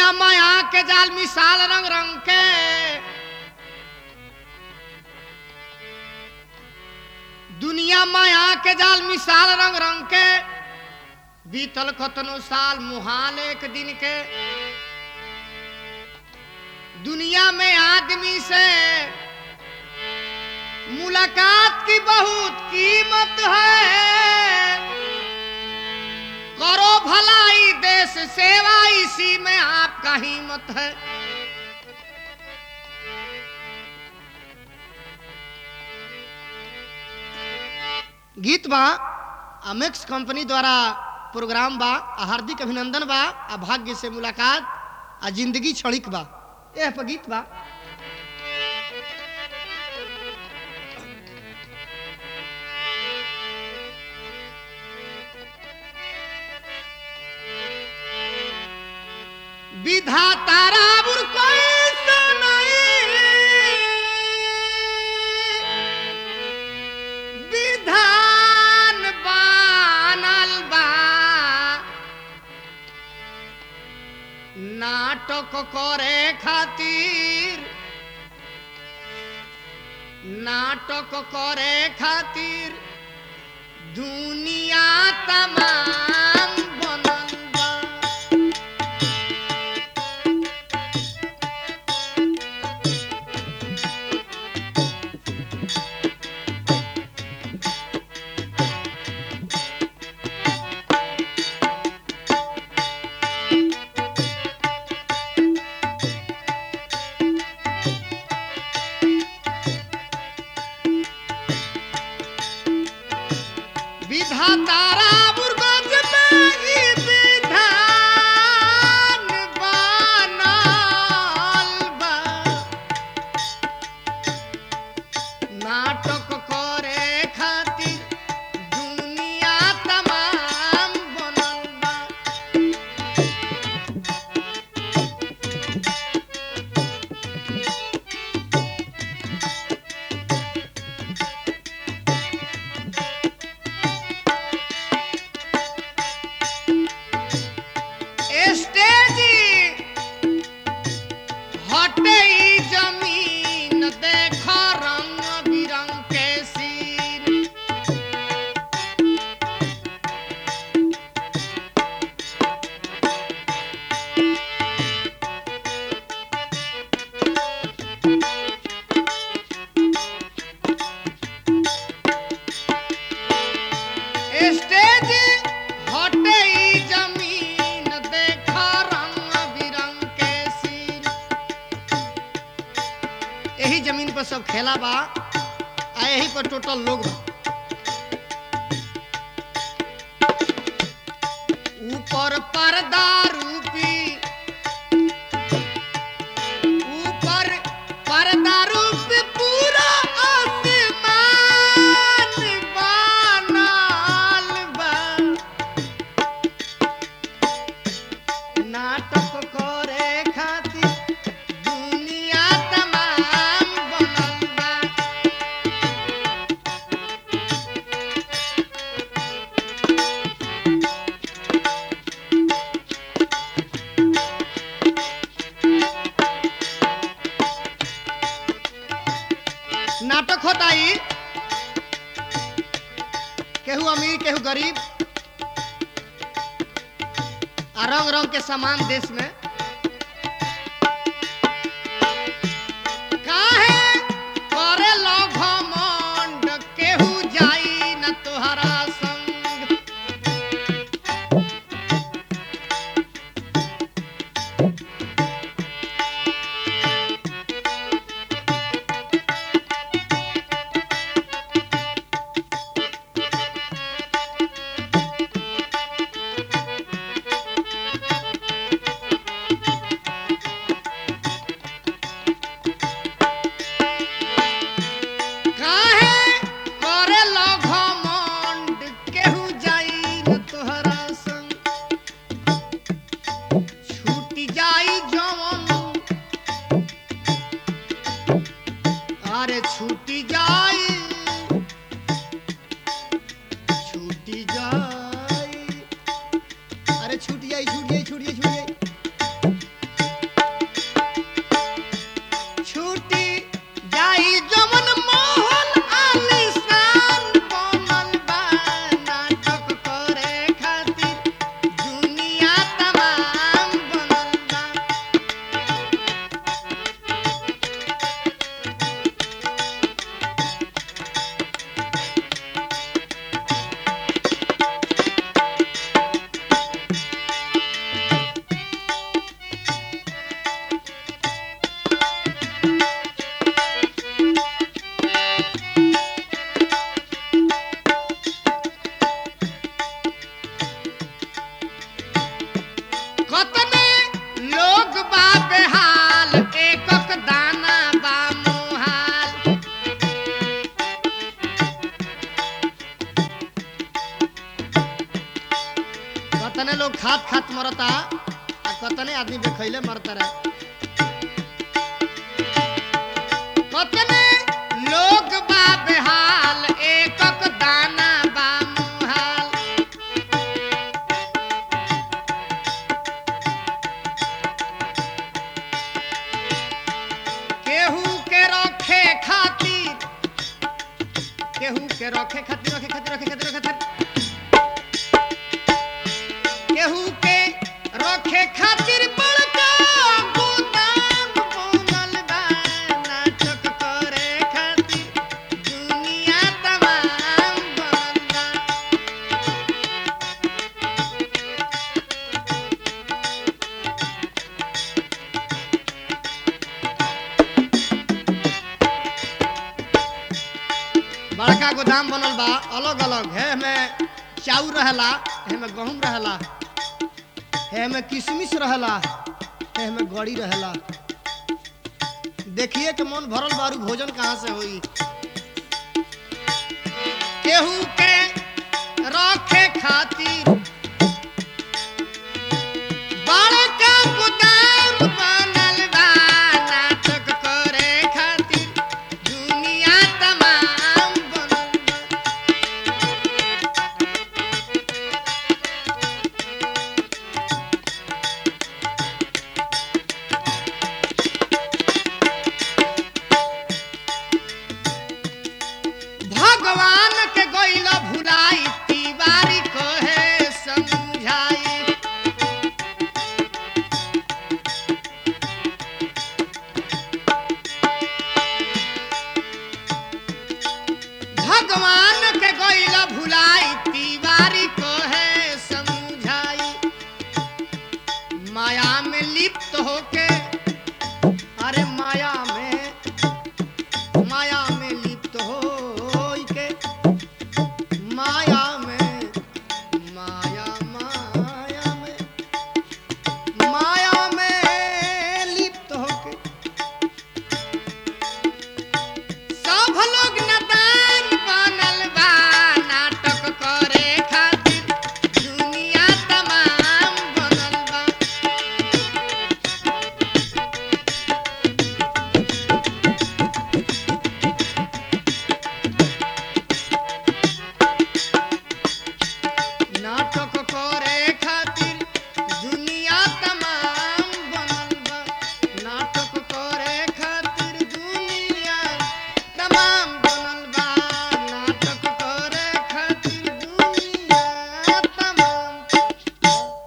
दुनिया माया के जाल मिसाल रंग रंग के दुनिया माया के जाल मिसाल रंग रंग के बीतल कतनो साल मुहाल एक दिन के दुनिया में आदमी से मुलाकात की बहुत कीमत है करो भलाई देश सेवा इसी में आपका हिम्मत है गीत बा अमेक्स कंपनी द्वारा प्रोग्राम बा आ हार्दिक अभिनंदन बा आ भाग्य से मुलाकात आ जिंदगी क्षणिक बा एह पर गीत बा विधाता रावुर कोई सुनाई विधान बनल बा नाटक करे खातिर नाटक करे खातिर दुनिया तमाम बनल बा विधातारा बुर्गज में ई विधान बनल बा। नाटक करे खातिर दुनिया तमाम बनल बा स्टेज हटे ई जमीन देख रंग बिरंग के सीन स्टेज हटे ई जमीन देख रंग बिरंग के सीन यही जमीन पर सब खेला बा आ यही पर टोटल लोग बा ऊपर पर्दा रूपी ऊपर पर्दा रूपी पूरा आसमान बनल बा नाटक करे खातिर दुनिया तमाम बनल बा नाटक होता ही केहू अमीर केहू गरीब आ रंग रंग के समान देश में काहे करे लो घमंड केहू जाई न तोहरा संग काहे करे लो लोग खात खात मरता आ कतने आदमी बेखैले मरता रहे कतने लोग बा बेहाल एकक दाना बा मुहाल केहू के रखे खातिर केहू के रखे खातिर रखे खातिर रखे खातिर रखे खातिर केहू के रखे खातिर बड़का गोदाम बनल बा नाटक करे खातिर दुनिया तमाम बनल बा बड़का गोदाम बनल बा अलग अलग है में चाउर रहेला है में गहूम रहेला है में किशमिश रहेला है में गड़ी रहेला देखिए कि मन भरल बारू भोजन कहाँ से होई केहू के रखे खातिर बड़का गोदाम बनल बा नाटक करे खातिर दुनिया तमाम बनल बा भगवान के गइल भुलाई तिवारी कहे समझाई भगवान के गइल भुलाई तिवारी